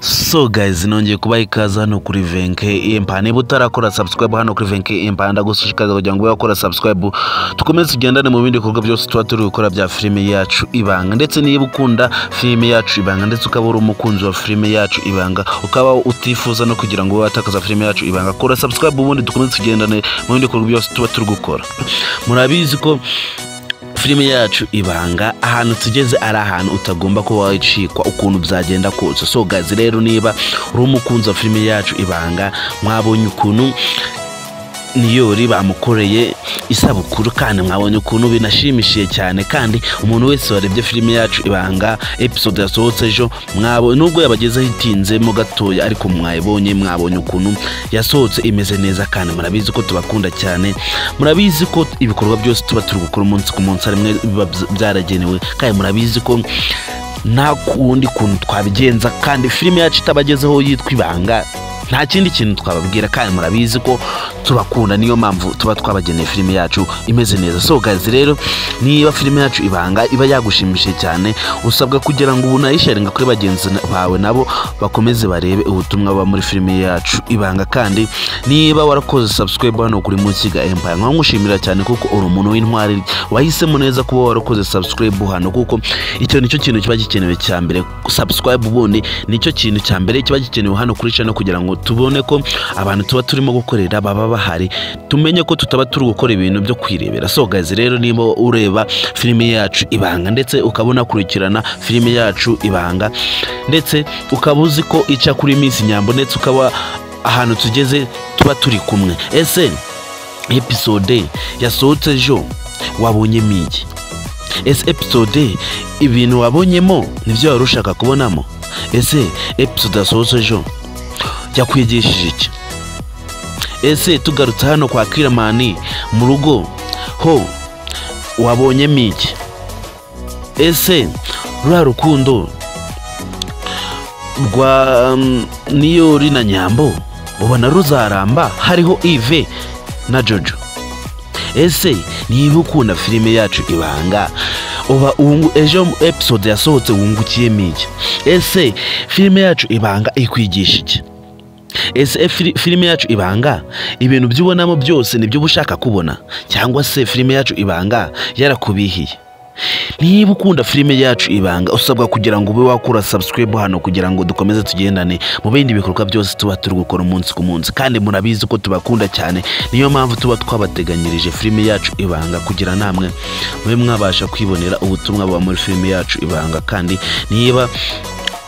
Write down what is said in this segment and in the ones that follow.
so guys nongeye kuba ikaze hano kuri venke impa niba utarakora subscribe hano kuri venke impa ndagushishikariza kugira ngo wakora subscribe dukomeze tugendane mu bindi bikorwa byose tuba turi gukora bya filime yacu ibanga ndetse niba ukunda filime yacu ibanga ndetse ukaba uri umukunzi wa filime yacu ibanga ukaba utifuza no kugira ngo watakaza filime yacu ibanga kora subscribe ubundi dukomeze tugendane mu bindi bikorwa byose tuba turi gukora murabizi ko filime yacu ibanga ahantu tugeze ari ahantu utagomba kuba wacikwa ukuntu byagenda kose so gazi rero niba uri umukunzi wa filime yacu ibanga mwabonye ukuntu niyori bamukoreye isabukuru kandi mwabonye ukuntu binashimishije cyane kandi umuntu wese warebye filime yacu ibanga episode yasohotse ejo mwabonye nubwo yabagezeho itinzemo gatoya ariko mwayibonye mwabonye ukuntu yasohotse imeze neza kandi murabizi ko tubakunda cyane murabizi ko ibikorwa byose tuba turi gukora umunsi ku munsi harimwe biba byaragenewe kandi murabizi ko nta kundi kuntu twabigenza kandi filime yacu itabagezeho yitwa ibanga nta kindi kintu twababwira kandi murabizi ko tubakunda niyo mpamvu tuba twabageneye filime yacu imeze neza so guys rero niba filime yacu ibanga iba yagushimishije cyane usabwa kugira ngo unayisharinga kuri bagenzi bawe nabo bakomeze barebe ubutumwa buba muri filime yacu ibanga kandi niba warakoze subscribe hano kuri munsi ga empire nkaba nkushimira cyane kuko uri umuntu w'intwari wahisemo neza kuba warakoze subscribe hano kuko icyo nicyo kintu kiba gikenewe cya mbere subscribe ubundi nicyo kintu cya mbere kiba gikenewe hano kuri channel kugira ngo tubone ko abantu tuba turimo gukorera baba bahari tumenye ko tutaba turi gukora ibintu byo kwirebera so guys rero niba ureba filime yacu ibanga ndetse ukaba unakurikirana filime yacu ibanga ndetse ukaba uzi ko ica kuri minsi nyambo ndetse ukaba ahantu tugeze tuba turi kumwe ese episode yasohotse ejo wabonyemo iki ese episode ibintu wabonyemo nibyo wari ushaka kubonamo ese episode yasohotse ejo yakwigishije iki ese tugarutse hano kwa kiramani mu rugo ho wabonyemo iki ese ruriya rukundo rwa niyori na nyambo ubona ruzaramba hariho ive na jojo ese niba ukunda filime yacu ibanga uba ubu ejo episode yasohotse wungukiyemo iki ese filime yacu ibanga ikwigisha iki ese filime yacu ibanga ibintu by'ubonamo byose nibyo uba ushaka kubona cyangwa se filime yacu ibanga yarakubihiye niba ukunda filime yacu ibanga usabwa kugira ngo ube wakura subscribe hano kugira ngo dukomeze tugendane mu bindi bikorwa byose tuba turi gukora umunsi ku munsi kandi murabizi ko tubakunda cyane niyo mpamvu tuba twabateganyirije filime yacu ibanga kugira namwe mube mwabasha kwibonera ubutumwa buba muri filime yacu ibanga kandi niba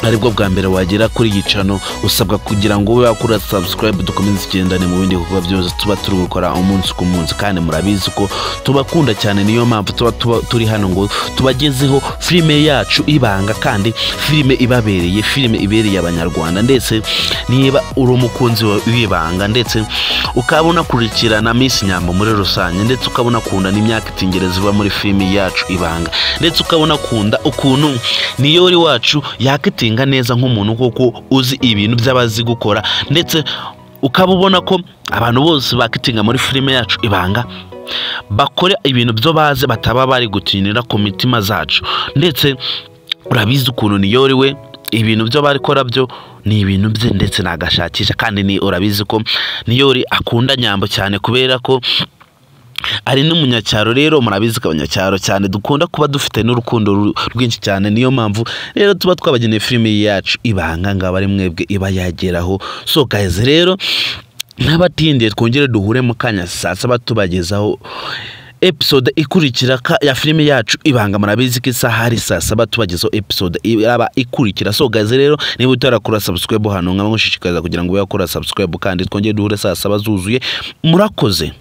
aribwo bwa mbere wagera kuri iyi cano usabwa kugira ngo ube wakora subscribe dukomeze tugendane mu bindi bikorwa byose tuba turi gukora umunsi ku munsi kandi murabizi ko tubakunda cyane niyo mpamvu tuba turi hano ngo tubagezeho filime yacu ibanga kandi filime ibabereye filime ibereye abanyarwanda ndetse niba uri umukunzi w'ibanga ndetse ukaba unakurikirana minsi nyambo muri rusange ndetse ukaba unakunda n'imyaka itingereza iba muri filime yacu ibanga ndetse ukaba unakunda ukuntu niyori wacu yakitingereza neza nk'umuntu kuko uzi ibintu by'abazi gukora ndetse ukaba ubona ko abantu bose bakitinga muri filime yacu ibanga bakora ibintu byo bazi bataba bari gutinira ku mitima zacu ndetse urabizi ukuntu niyoriwe ibintu byo bakora byo ni ibintu bye ndetse nagashakisha kandi ni urabizi ko niyori akunda nyambo cyane kubera ko ari n'umunyacyaro rero murabizi ko abanyacyaro cyane dukunda kuba dufite n'urukundo rwinshi cyane niyo mpamvu rero tuba twabageneye filime yacu ibanga ngaba ari mwebwe iba yageraho so guys rero n'abatindiye twongere duhure mu kanya saa saba tubagezaho episode ikurikira ya filime yacu ibanga murabizi ko isaha ari saa saba tubagezaho episode iraba ikurikira so guys rero niba utarakora subscribe hano nkaba ngushishikariza kugira ngo ube wakora subscribe kandi twongere duhure saa saba zuzuye murakoze